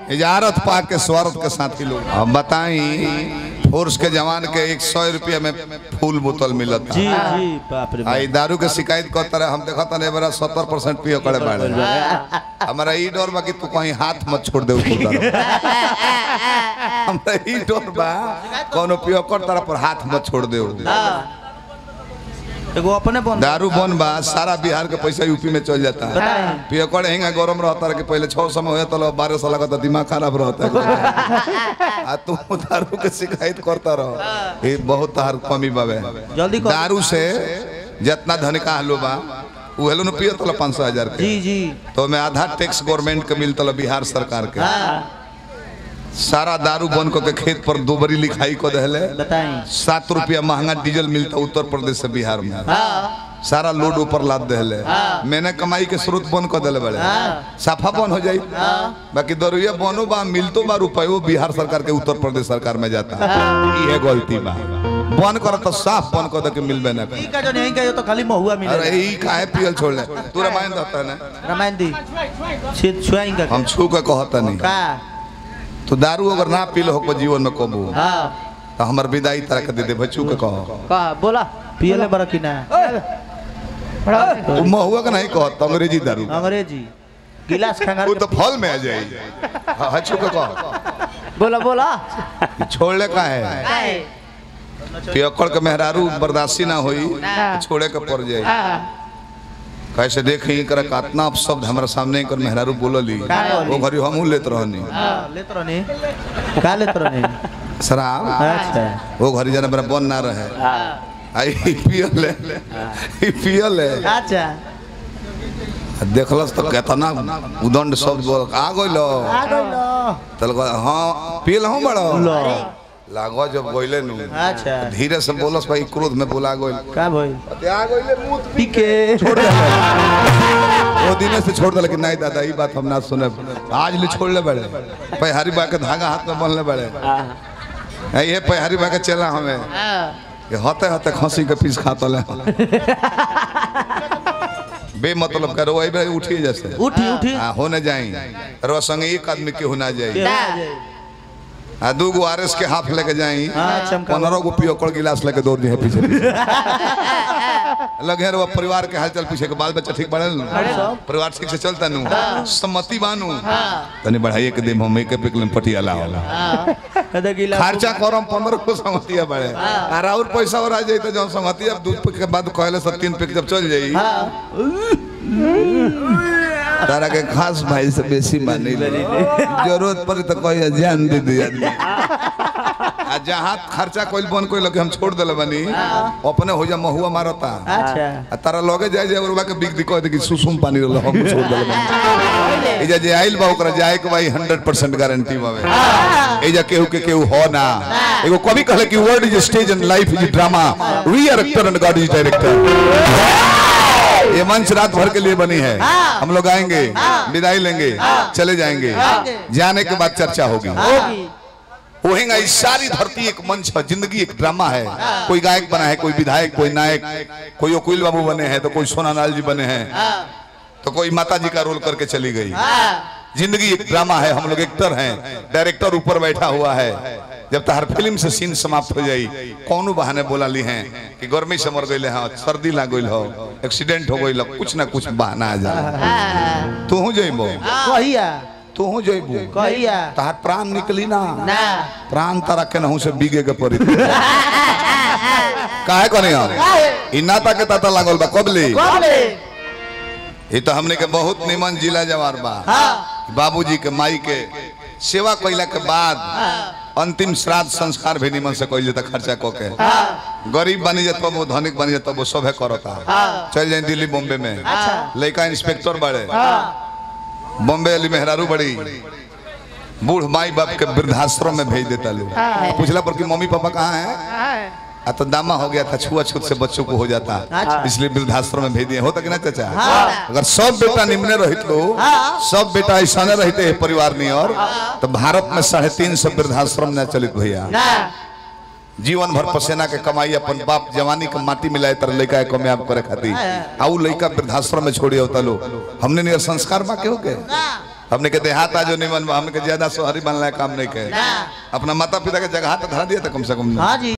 इजारत पा के स्वार्थ के साथी लोग अब बताई फोर्स के जवान के एक सौ रुपया में फूल बोतल मिलत जी जी बाप रे आई दारू के शिकायत करता रहे हम देखा था नहीं बड़ा सत्तर परसेंट पियो करे बाड़े हमारा ई डर बा कि तू कहीं हाथ मत छोड़ दे हमरा ई डर बा कोनो पियो कर तरह पर हाथ मत छोड़ दे एगो अपने बन दारू बन बा सारा बिहार के पैसा यूपी में चल जाता है बताएं। पियकड़ हेंगा गरम रहता है कि पहले छह समय होया तो बारह साल का दिमाग खराब रहता है आ तू दारू के शिकायत करता रहो ये बहुत तार कमी बाबे जल्दी कर दारू से जितना धनिका हलो बा उ हेलो न पियो तो पाँच सौ हजार के जी जी तो मैं आधा टैक्स गवर्नमेंट के मिलता बिहार सरकार के हाँ सारा दारू बन को के खेत पर दो बरी लिखाई को दहले बताएं सात रुपया महंगा डीजल मिलता उत्तर प्रदेश से बिहार में हाँ सारा लोड ऊपर लाद देले मैंने कमाई के स्रोत बंद कर दिले बड़े साफा बंद हो जाई बाकी दरुया बनो बा मिलतो बा रुपयो बिहार सरकार के उत्तर प्रदेश सरकार में जाता ई है गलती बा बंद कर तो साफ बंद कर दे के मिलबे ना करे। ई का जो नहीं का तो खाली महुआ अरे मिले ई काहे पियल छोड़ ले तू रामायण रहता ना रामायण दी छिद छुआएंगे हम छू के कहता नहीं का तो दारू अगर ना पी लो जीवन में कबू हाँ तो हमर विदाई तरह के दे दे बच्चू के कहो का बोला पियले बड़ा कि ना वो महुआ के नहीं कहता अंग्रेजी दारू अंग्रेजी गिलास खंगार वो के तो फल में आ जाई हाँ हाँ, छू के कहो बोला बोला छोड़ले का है पियकड़ के मेहरारू बर्दाश्ती ना होई तो छोड़े के पड़ जाई कैसे देखी कर कातना अपशब्द हमारे सामने कर मेहरारू बोलली का बोली? वो घरी हमहू लेत रहनी हाँ, लेत रहनी का लेत रहनी शराब अच्छा वो घरी जाने मेरा बन ना रहे आई पियल है ई पियल है अच्छा देखलस तो केतना उदंड शब्द बोल आ गइलो आ गइलो तल हाँ पियल हूं बड़ो लो लागो जब गइले नु अच्छा धीरे से बोलस भाई क्रोध में बोला गइल का भइल आ गइले मुंह पीके छोड़ दे वो दिन से छोड़ दे कि नहीं दादा ये बात हम ना सुने आज ले छोड़ ले बड़े पैहारी बा के धागा हाथ में बनले बड़े है ये पैहारी बा के चला हमें ये होते होते खसी के पीस खाता ले बे मतलब करो वही बे उठी जैसे उठी उठी हाँ होने जाई रो संग एक आदमी के होना के जाई हो जाए। आ दू गो आरएस के हाथ लेके जाई हाँ चमका पंद्रह गो पियोकड़ गिलास लेके दौड़ दी पीछे पीछे लगे रहो परिवार के हालचाल पीछे के बाल बच्चा ठीक बढ़ल नु परिवार ठीक से चलता नु सम्मति बानू तनी बढ़ाइए के दिन हम एक पिक में पटियाला होला कदे गिलास खर्चा करम पंद्रह को सम्मतिया बढ़े और और पैसा और आ जाई तो जब सम्मतिया दूध पिक के बाद कहले सब तीन पिक जब चल जाई तारा के खास भाई से बेसी मानी जरूरत पड़ी तो कोई जान दे दे आदमी आ जहाँ खर्चा कोई बन कोई लगे हम छोड़ दिले बनी अपने हो जा महुआ मारता अच्छा आ तारा लगे जाए जाए उरवा के बिग दी कह दे कि सुसुम पानी रहल हम छोड़ दिले बनी एजा जे आइल बा ओकरा जाए के भाई 100% गारंटी बावे एजा केहू के केहू हो ना एगो कवि कहले कि world is stage and life is drama we are actor and God is director ये मंच रात भर के लिए बनी है हम लोग आएंगे विदाई लेंगे चले जाएंगे जाने के बाद चर्चा होगी होएगा इस सारी धरती एक मंच है जिंदगी एक ड्रामा है कोई गायक बना है कोई विधायक कोई नायक कोई वकील बाबू बने हैं तो कोई सोनालाल जी बने हैं तो कोई माता जी का रोल करके चली गई जिंदगी एक ड्रामा है हम लोग एक्टर हैं डायरेक्टर ऊपर बैठा हुआ है जब तक हर फिल्म से सीन समाप्त हो जाई कौनो बहाने बोला ली हैं कि गर्मी से मर गई हाँ सर्दी लाग गई हो एक्सीडेंट हो गई कुछ ना कुछ बहाना आ जा तू जइबो कहिया तू जइबो कहिया तहार प्राण निकली ना ना प्राण तारा के नहू से बीगे के पड़ी काहे कने हम ई नाता के ताता लागल बा कबली ई तो हमने के बहुत निमन जिला जवार बा बाबूजी के माई के सेवा कइला के बाद अंतिम श्राद्ध संस्कार भी निमन से कइल जाता खर्चा क के गरीब बनी जात वो धनिक बनी जात वो सभे करता चल जाए दिल्ली बॉम्बे में लड़का इंस्पेक्टर बड़े बॉम्बे वाली मेहरारू बड़ी बूढ़ माई बाप के वृद्धाश्रम में भेज देता लोग पूछला पर कि मम्मी पापा कहाँ है आ तो दामा हो गया था छुआछूत से बच्चों को हो जाता अच्छा। इसलिए वृद्धाश्रम में भेज दिए होता कि ना चाचा अगर सब बेटा निम्ने रहित लो सब बेटा ऐसा रहते हैं परिवार में और तो भारत में साढ़े तीन सौ वृद्धाश्रम न चलित भैया जीवन भर पसेना के कमाई अपन बाप जवानी के माटी मिलाए तर लड़का के कामयाब करे खातिर आ उ लड़का वृद्धाश्रम में छोड़ी होता लो हमने नियर संस्कार बा के हो के हमने के देहात आज निमन बा, हमने के ज्यादा शहरी बनला काम नहीं कहे अपना माता पिता के जगह तो धरा दिया था कम से कम हाँ जी